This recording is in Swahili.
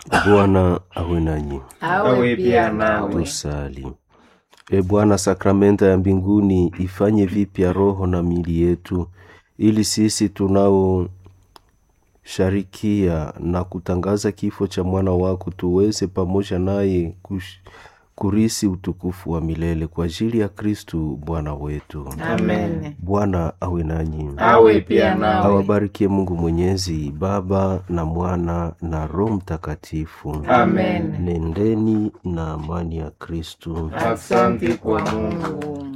Bwana awe nanyi. awe pia nawe. Tusali. E Bwana, sakramenta ya mbinguni ifanye vipya roho na mili yetu, ili sisi tunaosharikia na kutangaza kifo cha mwana wako tuweze pamoja naye kush- kurisi utukufu wa milele kwa ajili ya Kristu Bwana wetu. Amen. Bwana awe nanyi, Awe pia nawe. awabarikie Mungu Mwenyezi, Baba na Mwana na Roho Mtakatifu. Amen. Nendeni na amani ya Kristu. Asante kwa Mungu.